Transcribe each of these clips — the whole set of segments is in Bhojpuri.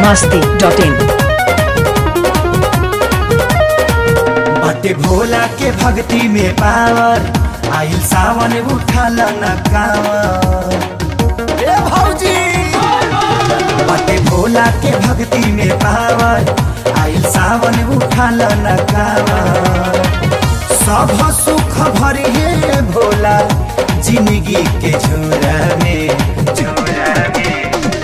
masti.in बाटे भोला के भक्ति में पावर आइल सावन उठल न कावर ए भौजी बाटे भोला के भक्ति में पावर आइल सावन उठल न कावर सब सुख भरी है भोला जिंदगी के झोरा में झोरा में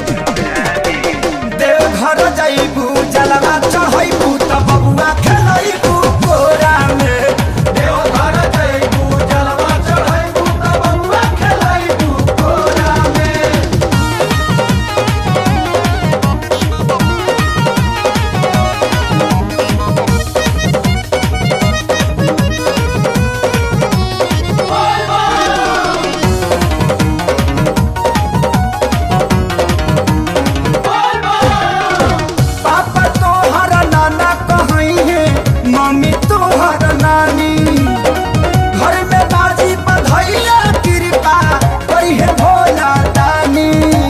देवघर जाइबू जलवा चढ़ाइबू त बबुआ खेलाइबू कोरा में देवघर जाइबू जलवा चढ़ाइबू त बबुआ खेलाइबू कोरा में पापा तोहर नाना कहई है मम्मी तोहर नानी घर में बाजी बधैया कृपा करी है भोला दानी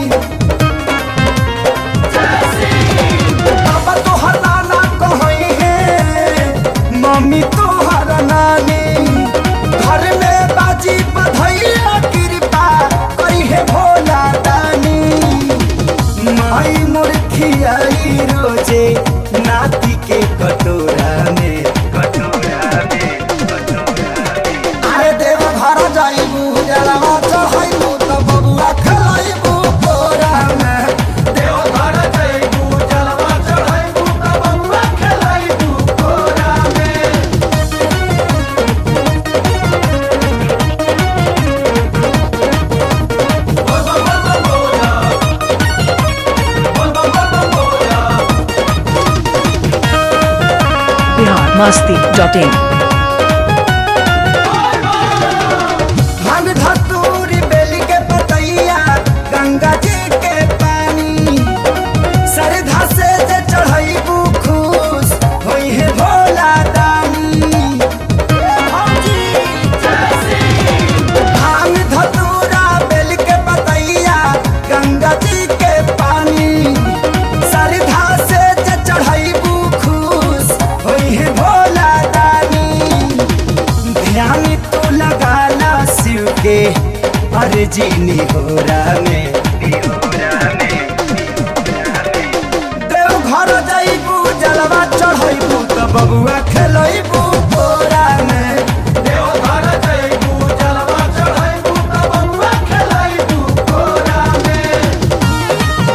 पापा तोहर नाना कहई है मम्मी तोहर नानी घर में बाजी बधैया कृपा करी है भोला दानी माई मुर्खियाई रोजे नाती के कटोरा में कटोरा में कटोरा में अरे देव घर जाइबू जलवा चढ़ाइबू त बबुआ खेलाइबू कोरा में देव घर जाइबू जलवा चढ़ाइबू त बबुआ खेलाइबू कोरा में Bihar masti.in हम धतूरी बेली के पतैया गंगा जी के पानी सरधा से जे चढ़ैबू खुश होई है भोला दानी हम धतूरा बेली के पतैया गंगा जी के पानी सरधा से जे चढ़ैबू खुश होई है भोला दानी ध्यान तो लगा ला शिव के अर्जी निहोरा में देव घर जाइबू जलवा चढ़ैबू त बबुआ खेलैबू कोरा में देव घर जाइबू जलवा चढ़ैबू त बबुआ खेलैबू कोरा में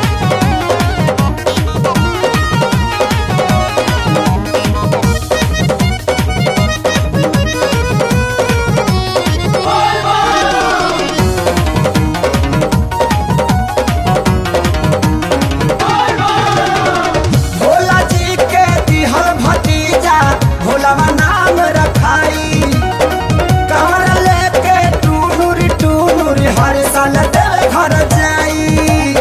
भोला जी के दिहल भतीजा भोलावा नाम रखाई कमर लेके टूनुर टूनुर हर साल देव घर जाई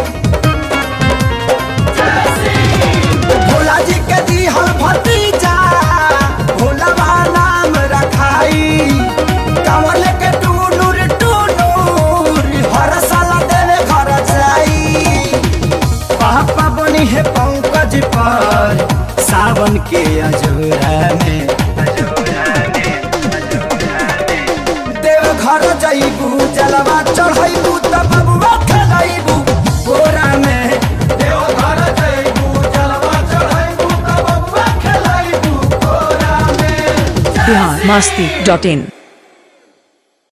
भोला जी के दिहल भतीजा भोलावा नाम रखाई कमर लेके टूनुर टूनुर हर साल देव घर जाई पापा बनी है पंकज पर सावन के अजोरा में देव घर जाइबू जलवा चढ़ाइबू त बबुआ खेलाइबू बोरा में देव घर जाइबू जलवा चढ़ाइबू त बबुआ खेलाइबू बोरा में Bihar masti.in